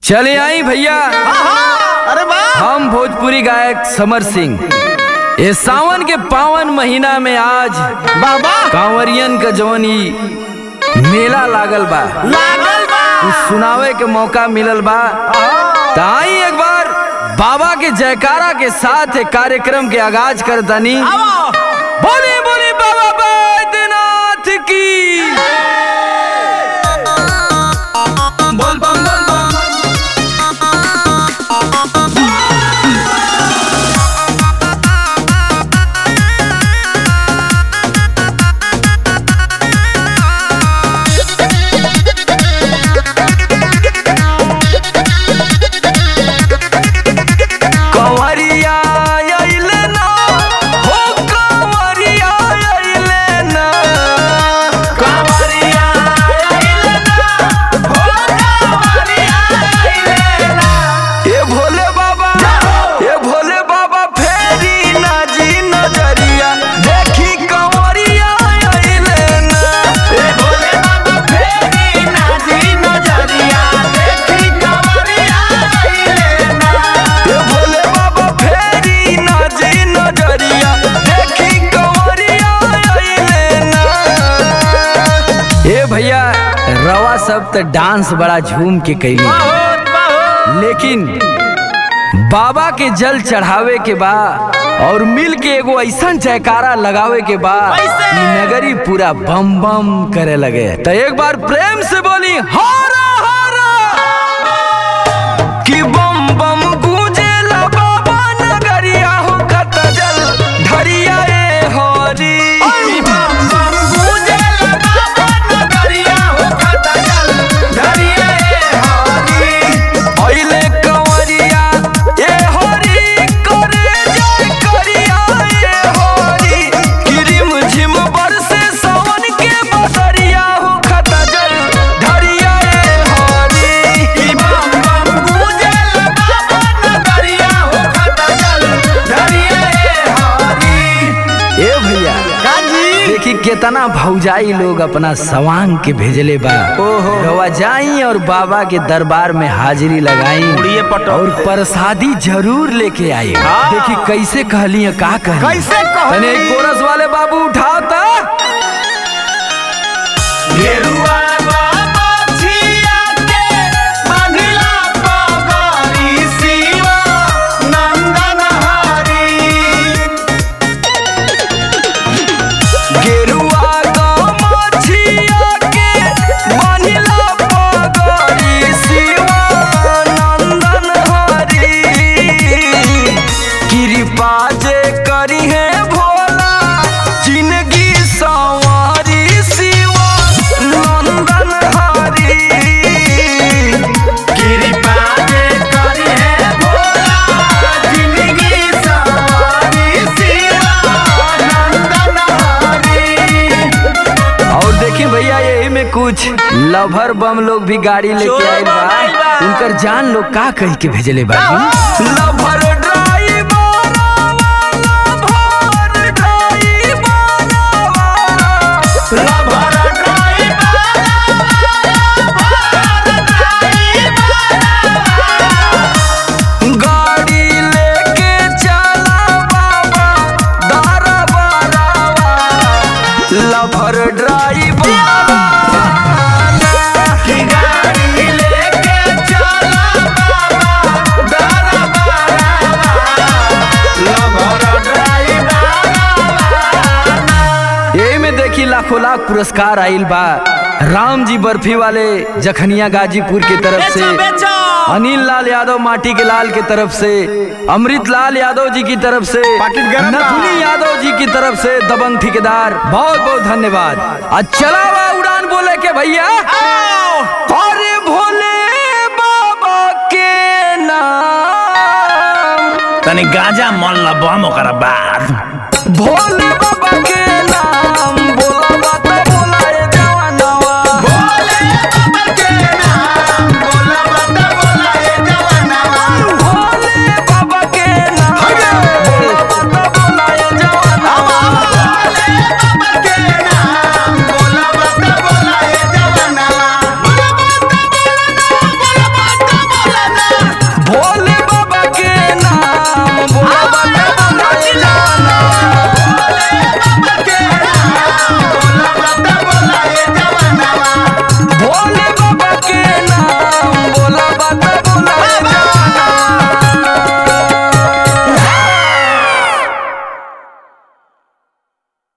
चले आई भैया अरे वाह हम भोजपुरी गायक समर सिंह ये सावन के पावन महीना में आज बाबा कांवरियन का जवन ई मेला लागल बा लागल बा कुछ सुनावे के मौका मिलल बा त आई एक बार बाबा के जयकारा के साथ एक कार्यक्रम के आगाज कर दनी आवो बोली बोली बाबा बैद्यनाथ की बोल बम बोल बम कंवरिया अइले ना हो कंवरिया अइले ना कंवरिया अइले ना हो कंवरिया अइले ना ए भोले बाबा ए भोले बाबा फेरी ना जी नजरिया देखी कंवरिया अइले ना ए भोले बाबा फेरी ना जी नजरिया देखी कंवरिया अइले ना ए भोले बाबा फेरी ना जी नजरिया देखी कंवरिया अइले ना ए भैया रवा सब त डांस बड़ा झूम के कैली बहुत बहुत लेकिन बाबा के जल चढ़ावे के बा और मिल के एगो ऐसा जयकारा लगावे के बा कैसे? कि नगरी पूरा बम बम करे लगे तो एक बार प्रेम से बोली हारा हारा कि बम बम गूंजेला बाबा नगरिया हो कत जल धरिया ए हरी बम बम गूंजेला बाबा नगरिया हो कत जल धरिया ए हरी अइले कंवरिया ए हरी करे जय करिया ए हरी किरिम झिम बरसे सावन के बदरिया हो खत जल धरिया ए हरी कि बम बम गूंजल बाबा नगरिया हो खत जल धरिया ए हरी ए भैया गाजी देखी केतना भौजाई लोग अपना सवांग के भेजले बा ओहो। रवा जाई और बाबा के दरबार में हाजिरी लगाई उड़िए पटो। और प्रसादी जरूर लेके आई हाँ। देखी कैसे कहली है, का कहली कैसे कहली? तने एक कोरस वाले बाबू उठाओ ता गेरुआ बाबा छिया के बांधिला पगड़ी शिवा नंदन हरी गेरुआ गमछिया के बांधिला पगड़ी शिवानंदन हरी कृपा जे करी है भोला जिंदगी सवारी शिवानंदन हरी कृपा जे करी है भोला जिंदगी सवारी शिवा नंदन हरी और देखिए भैया यही में कुछ लभर बम लोग भी गाड़ी लेके चोर आए बम आइल बा बा। उनकर जान लोग का कह के भेजले बा lover driver lover driver lover गाड़ी लेके चला बाबा दारा बारावा लभर ड्राइवर गाड़ी लेके चला बाबा दारा लभर यही में देखी लाखों लाख पुरस्कार आइल बा राम जी बर्फी वाले जखनिया गाजीपुर की तरफ से बेचो बेचो अनिल लाल यादव माटी के लाल की तरफ से अमृत लाल यादव जी की तरफ से पाकिट गरम बा। नथुनी यादव जी की तरफ से दबंग ठेकेदार बहुत बहुत धन्यवाद आज चला हुआ उड़ान बोले के भैया अरे भोले बाबा के नाम तनी गांजा मन ला बम ओकरा बाद भोले